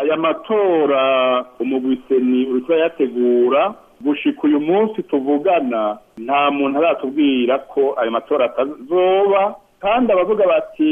aya matora umugwiseni uriko yategura gushika uyu munsi tuvugana nta muntu aratubwira ko ayo matora atazoba kandi abavuga bati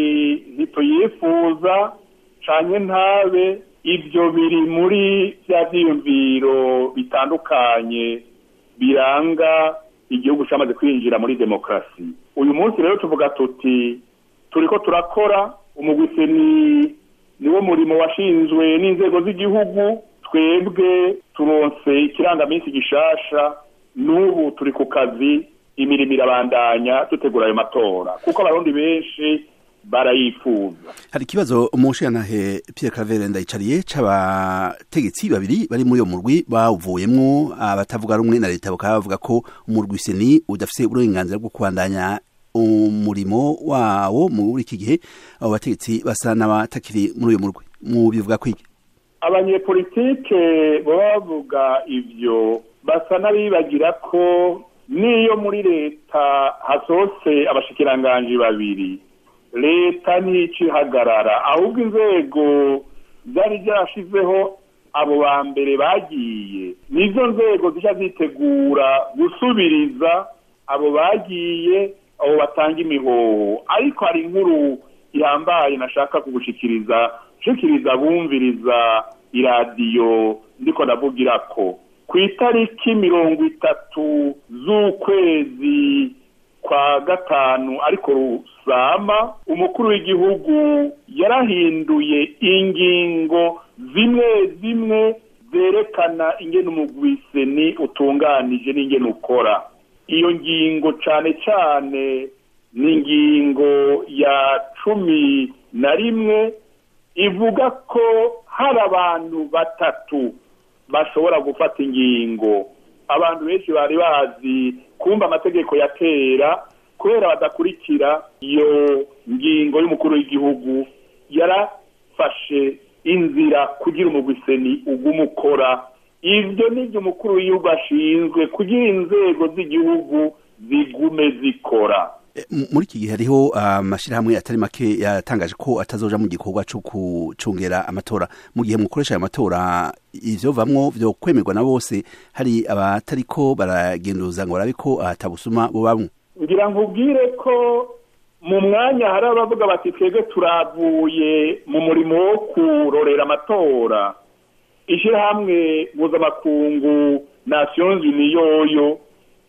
ntituyifuza canke ntabe ibyo biri muri bya vyiyumviro bitandukanye biranga igihugu cyamaze kwinjira muri demokarasi uyu munsi rero tuvuga tuti turiko turakora umugwiseni niwo murimo washinzwe n'inzego z'igihugu twebwe turonse ikirangaminsi gishasha n'ubu turi ku kazi imirimo irabandanya dutegura ayo matora kuko abarundi benshi barayifuza hari ikibazo umushirantahe Pierre Claver ndayicariye c'abategetsi babiri bari muri uyo murwi bawuvuyemwo abatavuga rumwe na leta bakaba bavuga ko umurwi seni udafise uburenganzira bwo kubandanya umurimo wawo muri iki gihe abo bategetsi basa n'abatakiri muri uyo murwi mu bivuga kwiki abanyepolitike baba bavuga ivyo basa n'abibagira ko n'iyo muri leta hasose abashikiranganji babiri leta nticihagarara ahubwo inzego zari zarashizeho abo ba mbere bagiye nizo nzego zica zitegura gusubiriza abo bagiye abo batanga imihoho ariko hari inkuru ihambaye nashaka kugushikiriza nshikiriza bumviriza iradiyo ndiko ndavugira ko ku itariki mirongo itatu z'ukwezi kwa gatanu ariko rusama umukuru w'igihugu yarahinduye ingingo zimwe zimwe zerekana ingene umugwiseni utunganije n'ingene ukora iyo ngingo cane cane ni ingingo ya cumi na rimwe ivuga ko hari abantu batatu bashobora gufata ingingo abantu benshi bari bazi kumva amategeko ya kera kubera badakurikira iyo ngingo y'umukuru w'igihugu yarafashe inzira kugira umugwiseni uguma ukora ibyo nibyo umukuru w'igihugu ashinzwe kugira inzego z'igihugu zigume zikora muri iki gihe hariho amashyirahamwe atari make yatangaje ko atazoja mu gikorwa cyo gucungera amatora mu gihe mukoresha ayo matora ivyo vamwo vyo kwemerwa na bose hari abatariko baragenduza ngo barabe ko atabusuma bo bamwe ngira nkubwire ko mu mwanya hari abavuga bati twebwe turavuye mu murimo wo kurorera amatora ishyirahamwe mpuzamakungu nations unies yoyo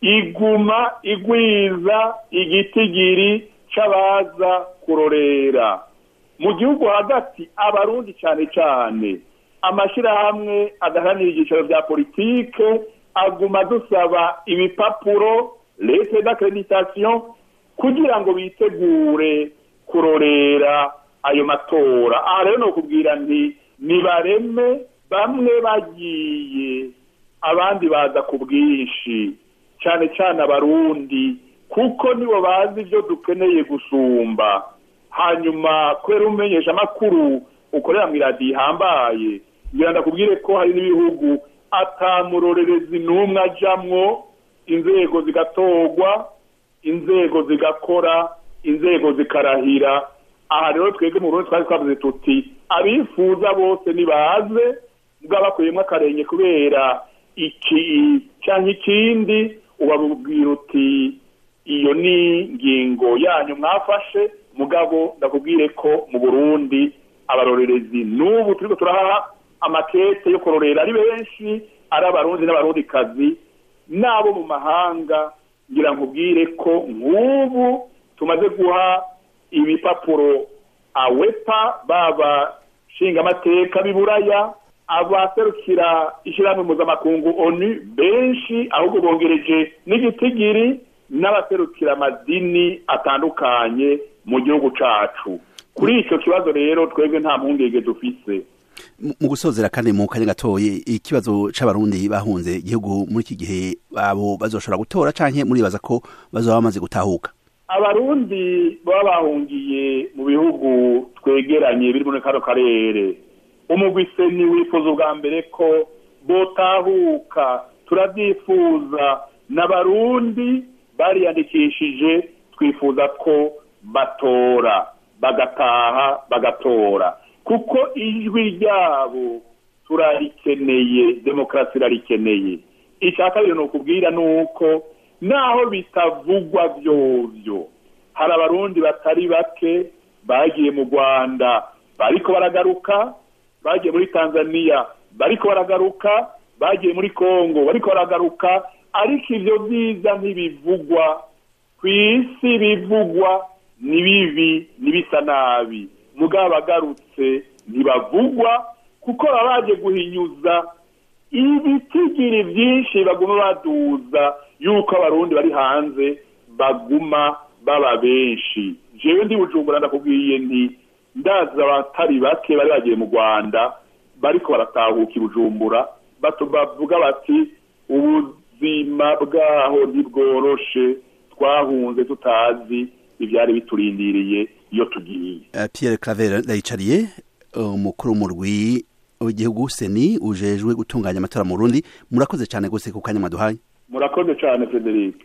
iguma igwiza igitigiri c'abaza kurorera mu gihugu hagati abarundi cane cane amashirahamwe adaharanira ibyicaro vya politike aguma dusaba ibipapuro lete d'accreditation kugira ngo bitegure kurorera ayo matora aha rero nokubwira nti nibareme bamwe bagiye abandi baza ku bwinshi cyane cyane abarundi kuko nibo bazi ibyo dukeneye gusumba hanyuma kubera umenyesha amakuru ukorera mu iradiyo ihambaye ngira ndakubwire ko hari n'ibihugu atamurorerezi n'umwe ajamwo inzego zigatorwa inzego zigakora inzego zikarahira aha rero twebwe mu burundi twari twavuze tuti abifuza bose nibaze bwabakuyemo akarenge kubera iki cyangwa ikindi ubabwira uti iyo ni ingingo yanyu mwafashe mugabo ndakubwire ko mu burundi abarorerezi n'ubu turiko turaha amakete yo kurorera ari benshi ari abarundi n'abarundikazi n'abo mu mahanga ngira nkubwire ko nk'ubu tumaze guha ibipapuro awepa baba nshingamateka b'iburaya abaserukira ishyirahamwe mpuzamakungu onu benshi ahubwo bongereje n'igitigiri n'abaserukira amadini atandukanye mu gihugu cacu kuri icyo kibazo rero twebwe nta mpungenge dufise mu gusozera kandi mu kanya gatoye ikibazo c'abarundi bahunze igihugu muri iki gihe abo bazoshobora gutora canke muribaza ko bazoba bamaze gutahuka abarundi baba bahungiye mu bihugu twegeranye biri muri kano karere umugwiseni wifuza ubwa mbere ko botahuka turabyifuza n'abarundi bariyandikishije twifuza ko batora bagataha bagatora kuko ijwi ryabo turarikeneye demokarasi irarikeneye icya kabiri ni ukubwira ni uko naho bitavugwa byovyo hari abarundi batari bake bagiye mu rwanda bariko baragaruka bagiye muri tanzania bariko baragaruka bagiye muri kongo bariko baragaruka ariko ivyo vyiza ntibivugwa ku isi bivugwa ni bibi nibisa nabi mugabo abagarutse ntibavugwa kuko baba baje guhinyuza ibitigiri byinshi baguma baduza yuko abarundi bari hanze baguma baba benshi jewe ndi bujumbura ndakubwiye nti ndazi abatari bake bari bagiye mu rwanda bariko baratahuka i bujumbura bavuga bati ubuzima bwaho ntibworoshe twahunze tutazi ibyari biturindiriye iyo tugiye Pierre Claver ndayicariye umukuru w'umurwi w'igihugu seni ujejwe gutunganya amatora mu Burundi murakoze cyane gose ku kanya mwaduhaye murakoze cyane Frederic